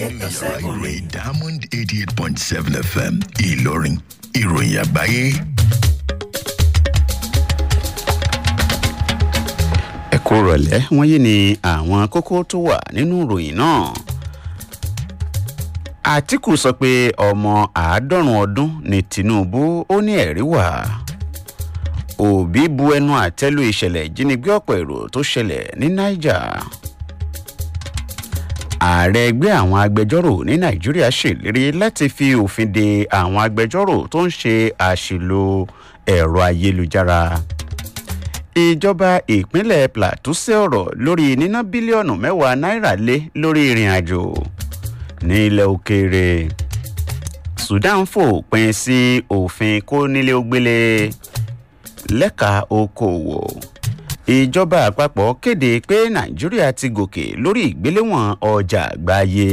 nínú yàrá ìròyìn diamond eighty eight point seven fm ìlọrin ìròyìn àgbáyé. ẹ kú rọ̀lẹ́ wọ́n yé ni àwọn kókó tó wà nínú ìròyìn náà. àtìkù sọ pé ọmọ àádọ́rùn ọdún ní tinubu ó ní ẹ̀rí wà. òbí bu ẹnu àtẹ́lu ìṣẹ̀lẹ̀ ìjínigbé ọ̀pọ̀ èrò tó ṣẹlẹ̀ ní niger. ààrẹ ẹgbẹ́ àwọn agbẹjọ́rò ní nàìjíríà ṣèlérí láti fi òfin de àwọn agbẹjọ́rò tó ń ṣe àṣìlò ẹ̀rọ ayélujára ìjọba ìpínlẹ̀ plateau ṣe ọ̀rọ̀ lórí níná bílíọ̀nù mẹ́wàá náírà lé lórí ìrìn àjò ní ilẹ̀ òkèèrè sudan fòpin sí òfin kónílé-ó-gbélé lẹ́ka okòwò ìjọba àpapọ̀ kéde pé nàìjíríà ti gòkè lórí ìgbéléwọ̀n ọjà àgbáyé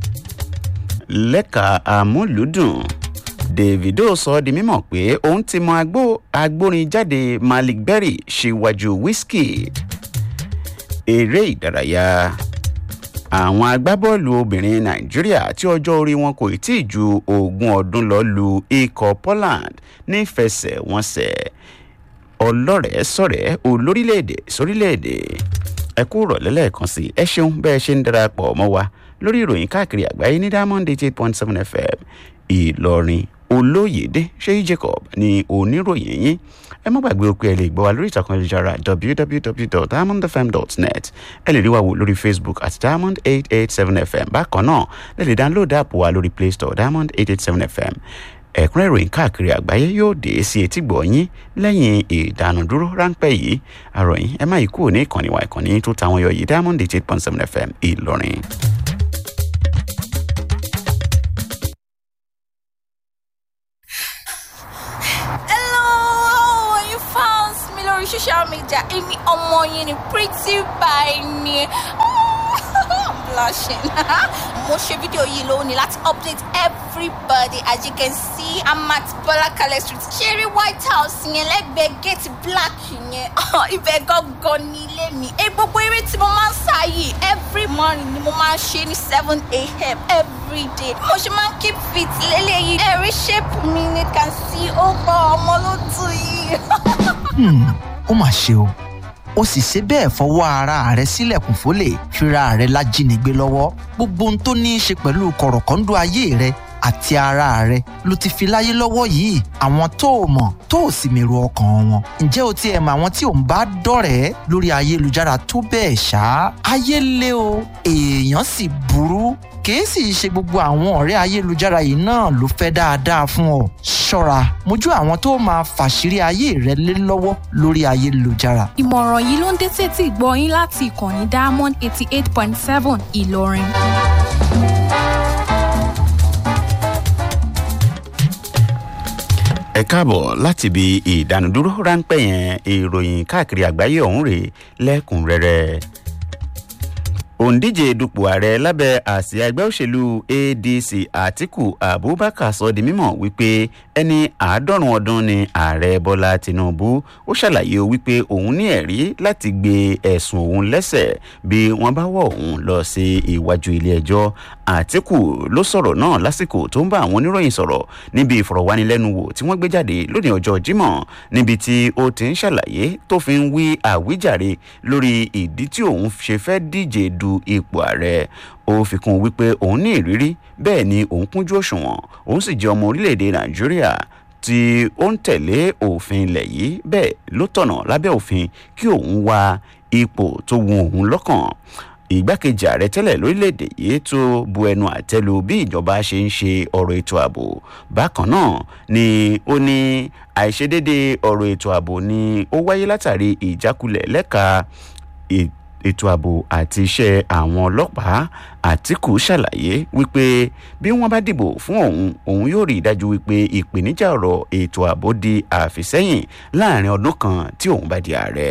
lẹ́ka amúlùdùn davido sọ di mímọ̀ pé òun ti mọ agbó agbórin jáde malik berry ṣíwájú wizkid eré ìdárayá àwọn agbábọ́ọ̀lù obìnrin nàìjíríà tí ọjọ́ orí wọn kò tí ì ju ogún ọdún lọ lu ikọ̀ poland nífẹsẹ̀wọnsẹ̀ ọlọ́rẹ̀ẹ́ sọ̀rẹ́ olórílẹ̀‐èdè sórílẹ̀‐èdè ẹ kú rọ̀lẹ́ lẹ́ẹ̀kan sí ẹ ṣeun bẹ́ẹ̀ ṣe ń darapọ̀ mọ́ wa lórí ìròyìn káàkiri àgbáyé ní diamond eight point seven fm ìlọrin olóyèdè ṣéyí jacob ní oníròyìn yín ẹ má gbàgbé òpin ẹ lè gbọ́ wa lórí ìtàkùn ayélujára www.diamondfm.net ẹ lè rí wa wò lórí facebook at diamond eight eight seven fm bákan náà lè lè download app wa lórí play store diamond eight eight seven fm ẹ̀kúnrẹ́ ìròyìn káàkiri àgbáyé yóò dé sí etí gbọ̀nyín lẹ́yìn ìdánudúró ráńpẹ́ yìí àròyìn ẹ má yí kúrò ní ìkànnì wa ìkànnì tó táwọn yọ yìí diamond eight eight point seven fm ìlọrin. Hello, you found me lórí social media. Èmi ọmọ yín ni pretty by ni. I'm blushing. Mo ṣe fídíò yìí lónìí láti update everybody as you can see I'm at Bọ́lákalẹ̀ street. Ṣeré White House yẹn lẹ́gbẹ̀ẹ́ gate black yẹn. Ibẹ̀ gangan ní ilé mi. Ẹ gbogbo eré tí mo máa ń sá yìí every morning ni mo máa ń ṣe ní seven a.m. every day. Mo ṣe máa ń keep fit lélẹ́yìí. Ẹ̀rí shape mi ni can see ó bọ̀ ọmọ ló tù yìí. Hmm, ó mà ṣe o ó sì ṣe bẹ́ẹ̀ fọwọ́ ara rẹ̀ sílẹ̀kùn fólè fira rẹ̀ lájínigbé lọ́wọ́ gbogbo ohun tó ní í ṣe pẹ̀lú kọ̀rọ̀kọ́ńdú ayé rẹ̀ àti ara rẹ̀ ló ti fi láyé lọ́wọ́ yìí àwọn tó o mọ̀ tó o sì mèrò ọkàn wọn ǹjẹ́ o ti ẹ̀ mọ àwọn tí ò ń bá dọ̀rẹ́ lórí ayélujára tó bẹ́ẹ̀ ṣá ayé lé o èèyàn sì burú kìí sì ṣe gbogbo àwọn ọ̀rẹ́ ayélujára yìí náà ló fẹ́ dáadáa fún ọ ṣọ́ra mójú àwọn tó máa fàṣírí ayé rẹ lé lọ́wọ́ lórí ayélujára ìmọ̀ràn yìí ló ń dé tètè gbọ́ yín láti ìkànnì diamond eighty eight point seven ìlọrin. ẹ káàbọ̀ láti ibi ìdánudúró ráńpẹ́ yẹn ìròyìn káàkiri àgbáyé ọ̀hún rèé lẹ́kùnrẹ́rẹ́ òǹdíje dupò ààrẹ lábẹ́ àsíá ẹgbẹ́ òṣèlú adc àtiku abubakar sọ di mímọ̀ wípé ẹni àádọ́rùn ọdún ni ààrẹ bọ́lá tinubu ó ṣàlàyé wípé òun ní ẹ̀rí láti gbé ẹ̀sùn òun lẹ́sẹ̀ bí wọ́n bá wọ̀ òun lọ sí iwájú ilé ẹjọ́ àtiku ló sọ̀rọ̀ náà lásìkò tó ń bá àwọn oníròyìn sọ̀rọ̀ níbi ìfọ̀rọ̀wánilẹ́nuwò tí wọ́n gbé jáde lónìí ọjọ́ jímọ̀ níbi tí ó ti ń ṣàlàyé tó fi ń wí àwíjàre lórí ìdí tí òun ṣe fẹ́ díje du ipò ààrẹ ó fi kún un wípé òun ní ìrírí bẹ́ẹ̀ ni òun kúnjú òṣùwọ̀n òun sì jẹ́ ọmọ orílẹ̀-èdè nàìjíríà tí ó ń tẹ̀lé òfin ilẹ̀ yìí bẹ́ẹ̀ ló tọ̀nà lábẹ́ òfin kí òun wá ipò tó wù òun lọ́kàn ìgbákejì ààrẹ tẹ́lẹ̀ lórílẹ̀‐èdè yìí tó bu ẹnu àtẹ́lu bí ìjọba ṣe ń ṣe ọ̀rọ̀ ètò ààbò bákan náà ni ó ní àìṣedéédé ọ̀rọ̀ ètò ààbò ni ó wáyé látàrí ìjákulẹ̀ lẹ́ka ètò ààbò àti iṣẹ́ àwọn ọlọ́pàá àtìkù ṣàlàyé wípé bí wọ́n bá dìbò fún òun òun yóò rí i dájú wípé ìpèníjà ọ̀rọ̀ ètò ààbò di àfisẹ́yìn láàrin ọdún kan tí òun bá di ààrẹ.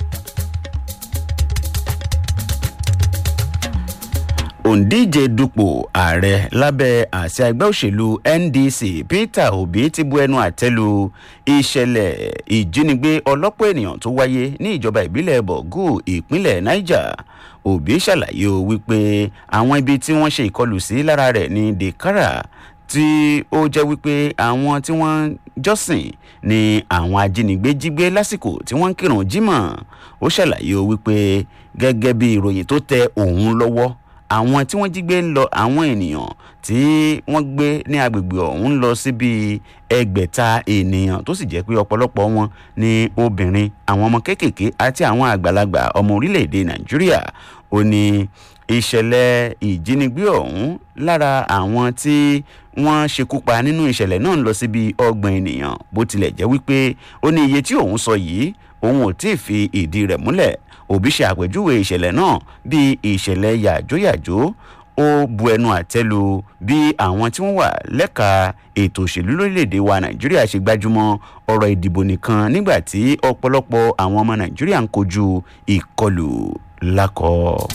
òǹdíje dupò ààrẹ lábẹ́ àṣà ẹgbẹ́ òṣèlú ndc peter obi ti bu ẹnu àtẹ́lu ìṣẹ̀lẹ̀ ìjínigbé ọlọ́pọ̀ ènìyàn tó wáyé ní ìjọba ìbílẹ̀ bọ̀gù ìpínlẹ̀ niger òbí ṣàlàyé o wípé àwọn ibi tí wọ́n ṣe ìkọlù sí lára rẹ̀ ní dekara tí ó jẹ́ wípé àwọn tí wọ́n jọ́sìn ni àwọn ajínigbé jí gbé lásìkò tí wọ́n ń kírun jímọ̀ ó ṣàlàyé o wípé gẹ́gẹ́ bí ìròyìn tó tẹ òun lọ́wọ́ àwọn tí wọ́n jí gbé ń lọ àwọn ènìyàn tí wọ́n gbé ní agbègbè ọ̀hún ń lọ síbi ẹgbẹ̀ta ènìyàn tó sì jẹ́ pé ọ̀pọ̀lọpọ̀ wọn ni obìnrin àwọn ọmọ kéékèèké àti àwọn àgbàlagbà ọmọ orílẹ̀-èdè nàìjíríà ó ní ìṣẹ̀lẹ̀ ìjínigbé ọ̀hún lára àwọn tí wọ́n ṣekú pa nínú ìṣẹ̀lẹ̀ náà ń lọ síbi ọgbọ̀n ènìyàn bó tilẹ̀ jẹ́ wípé ó ní iye tí òun sọ yìí òun ò tí ì fi ìdí rẹ̀ múlẹ̀ òbí ṣe àpèjúwe ìṣẹ̀lẹ̀ náà bíi ìṣẹ̀lẹ̀ yàjóyàjó ó bu ẹnu àtẹ́ lu bí àwọn tí wọ́n wà lẹ́ka ètò òṣèlú lórílẹ̀‐èdè wa nàìjíríà ṣe gbájúmọ́ ọ̀rọ̀ ìdìbò nìkan nígbà tí ọ̀pọ̀lọpọ̀ àwọn ọmọ nàìjíríà ń kojú ìkọlù lákọ̀ọ́.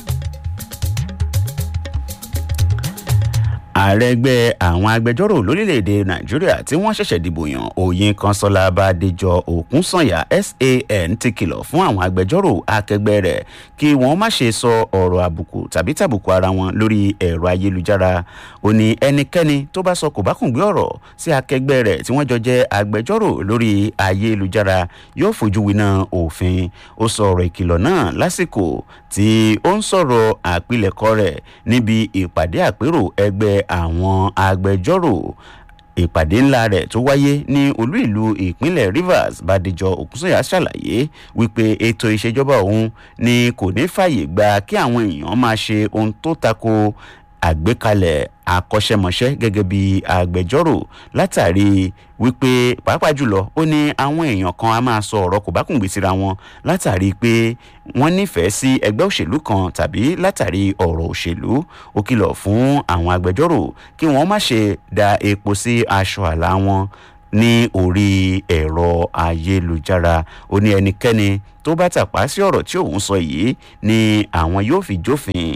ààrẹ ẹgbẹ́ àwọn agbẹjọ́rò lórílẹ̀‐èdè nàìjíríà tí wọ́n ṣẹ̀ṣẹ̀ dìbò yàn òyìn kanṣọ́lá bàdéjọ òkúnsànyà san ti kìlọ̀ fún àwọn agbẹjọ́rò akẹgbẹ́ rẹ̀ kí wọ́n má ṣe sọ ọ̀rọ̀ àbùkù tàbí tàbùkù ara wọn lórí ẹ̀rọ ayélujára ó ní ẹnikẹ́ni tó bá sọ kòbákùngbé ọ̀rọ̀ sí akẹgbẹ́ rẹ̀ tí wọ́n jọ jẹ́ agbẹjọ́rò lórí ayélujára yóò fojú winá òfin ó sọ ọ̀rọ̀ ìkìlọ̀ náà lásìkò tí ó ń sọ̀rọ̀ àpilẹ̀kọ rẹ̀ níbi ìpàdé àpérò ẹgbẹ́ àwọn agbẹjọ́rò ìpàdé ńlá rẹ̀ tó wáyé ní olú ìlú ìpínlẹ̀ rivers bàdìjọ òkúnsọ̀yà ṣàlàyé wípé ètò ìṣèjọba òun ni kò ní fààyè gba kí àwọn èèyàn máa ṣe ohun tó tako àgbékalẹ̀ akọ́ṣẹ́mọṣẹ́ gẹ́gẹ́ bí agbẹjọ́rò látàrí wípé pàápàá jùlọ ó ní àwọn èèyàn kan a máa sọ ọ̀rọ̀ kò bá kùn gbé síra wọn látàrí pé wọ́n nífẹ̀ẹ́ sí ẹgbẹ́ òṣèlú kan tàbí látàrí ọ̀rọ̀ òṣèlú ó kìlọ̀ fún àwọn agbẹjọ́rò kí wọ́n má ṣe da epo sí aṣọ àlà wọn ní orí ẹ̀rọ ayélujára ó ní ẹnikẹ́ni tó bá tàpá sí ọ̀rọ̀ tí òun sọ yìí ni àwọn yóò fi jófin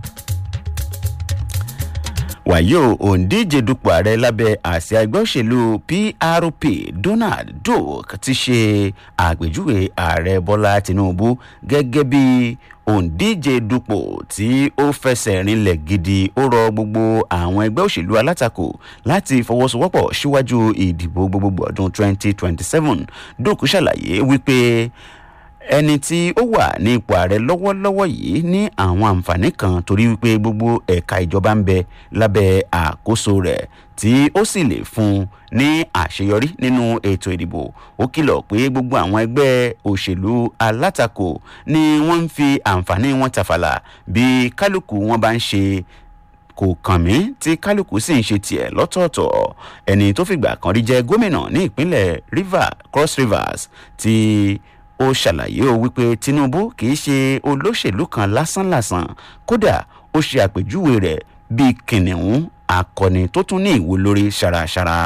wàyó òǹdíje dupò ààrẹ lábẹ́ àsíá ẹgbẹ́ òṣèlú prp donald duke ti ṣe àpèjúwe ààrẹ bọ́lá tinubu gẹ́gẹ́ bí òǹdíje dupò tí ó fẹsẹ̀ rinlẹ̀ gidi ó rọ gbogbo àwọn ẹgbẹ́ òṣèlú alátakò láti fọwọ́sowọ́pọ̀ síwájú ìdìbò gbogbogbò ọdún 2027 duke ṣàlàyé wípé ẹni tí ó wà ní ipò ààrẹ lọ́wọ́lọ́wọ́ yìí ní àwọn àǹfààní kan torí wípé gbogbo ẹ̀ka ìjọba ń bẹ lábẹ́ àkóso rẹ̀ tí ó sì lè fún un ní àṣeyọrí nínú ètò ìdìbò ó kìlọ̀ pé gbogbo àwọn ẹgbẹ́ òṣèlú alátakò ni wọ́n ń fi àǹfààní wọn tàfàlà bí kálukú wọn bá ń ṣe kò kàn mí tí kálukú sì ń ṣe tiẹ̀ lọ́tọ̀ọ̀tọ̀ ẹni tó fìgbà kan rí jẹ́ gómìnà ní ìpínlẹ̀ river cross rivers ti ó ṣàlàyé o wípé tinubu kì í ṣe olóṣèlú kan lásánlàsàn kódà ó ṣe àpèjúwe rẹ̀ bíi kìnìún akọni tó tún ní ìwo lórí ṣaraṣara.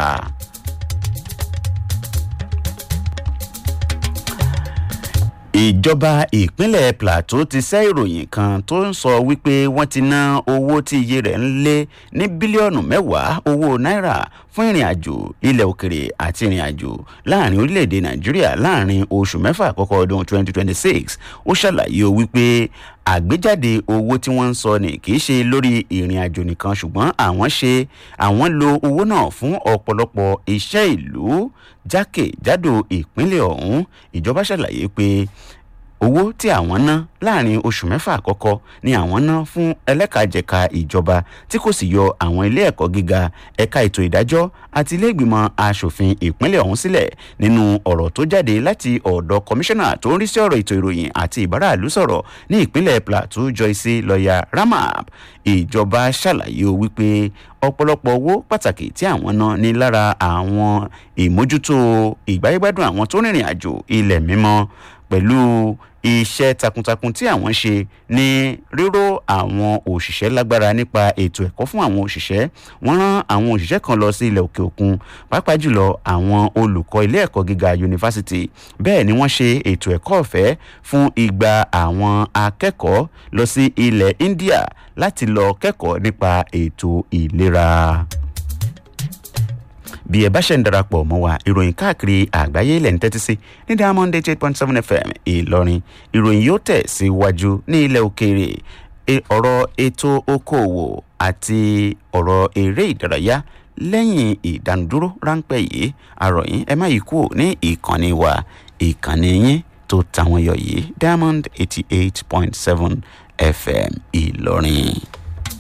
ìjọba ìpínlẹ̀ plateau ti sẹ́ ìròyìn kan tó ń sọ wípé wọ́n ti ná owó tí iye rẹ̀ ń lé ní bílíọ̀nù mẹ́wàá owó náírà fún ìrìn àjò ilẹ̀ òkèrè àti ìrìn àjò láàrin orílẹ̀-èdè nàìjíríà láàrin oṣù mẹ́fà àkọ́kọ́ ọdún 2026 ó ṣàlàyé o wípé àgbéjáde owó tí wọ́n ń sọ ni kì í ṣe lórí ìrìn àjò nìkan ṣùgbọ́n àwọn ṣe àwọn lo owó náà fún ọ̀pọ̀lọpọ̀ iṣẹ́ ìlú jákèjádò ìpínlẹ̀ ọ̀hún ìjọba ṣàlàyé pé owó tí àwọn ná láàrin oṣù mẹ́fà àkọ́kọ́ ni àwọn ná fún ẹlẹ́kajẹ̀ka ìjọba tí kò sì yọ àwọn ilé ẹ̀kọ́ gíga ẹ̀ka ètò ìdájọ́ àti ilé ìgbìmọ̀ asòfin ìpínlẹ̀ ọ̀hún sílẹ̀ nínú ọ̀rọ̀ tó jáde láti ọ̀dọ̀ kọmíṣánná tó ń rí sí ọ̀rọ̀ ètò ìròyìn àti ìbáraàlú sọ̀rọ̀ ní ìpínlẹ̀ plateau joyce lọ́ọ̀yà ramap ìjọba ṣàlàyé o wípé ọ̀pọ̀lọpọ̀ owó pàtàkì tí àwọn ná ní lára àwọn ìmójútó ìgbáyégbádùn àwọn tó rìnrìn àjò ilẹ̀ mímọ́ pẹ̀lú iṣẹ́ takuntakun tí àwọn ṣe ní ríró àwọn òṣìṣẹ́ lágbára nípa ètò ẹ̀kọ́ fún àwọn òṣìṣẹ́ wọ́n rán àwọn òṣìṣẹ́ kan lọ sí ilẹ̀ òkè òkun pàápàá jùlọ àwọn olùkọ́ ilé ẹ̀kọ́ gíga yunifásitì bẹ́ẹ̀ ni wọ́n ṣe ètò ẹ̀kọ́ ọ̀fẹ́ fún igba àwọn akẹ́kọ̀ọ́ lọ sí ilẹ̀ india láti lọ kẹ́kọ̀ọ́ nípa ètò ìlera bí ẹ bá ṣe ń darapọ̀ mọ́ wa ìròyìn káàkiri àgbáyé ilẹ̀ ń tẹ́tí sí ní diamond eight point seven fm ìlọrin ìròyìn yóò tẹ̀ síwájú ní ilẹ̀ òkèèrè ọ̀rọ̀ ètò okòòwò àti ọ̀rọ̀ eré ìdárayá lẹ́yìn ìdánudúró ráńpẹ́ yìí àròyìn ẹ má yí kúrò ní ìkànnì wa ìkànnì yín tó tàwọn yọ yìí diamond eighty eight point seven fm ìlọrin.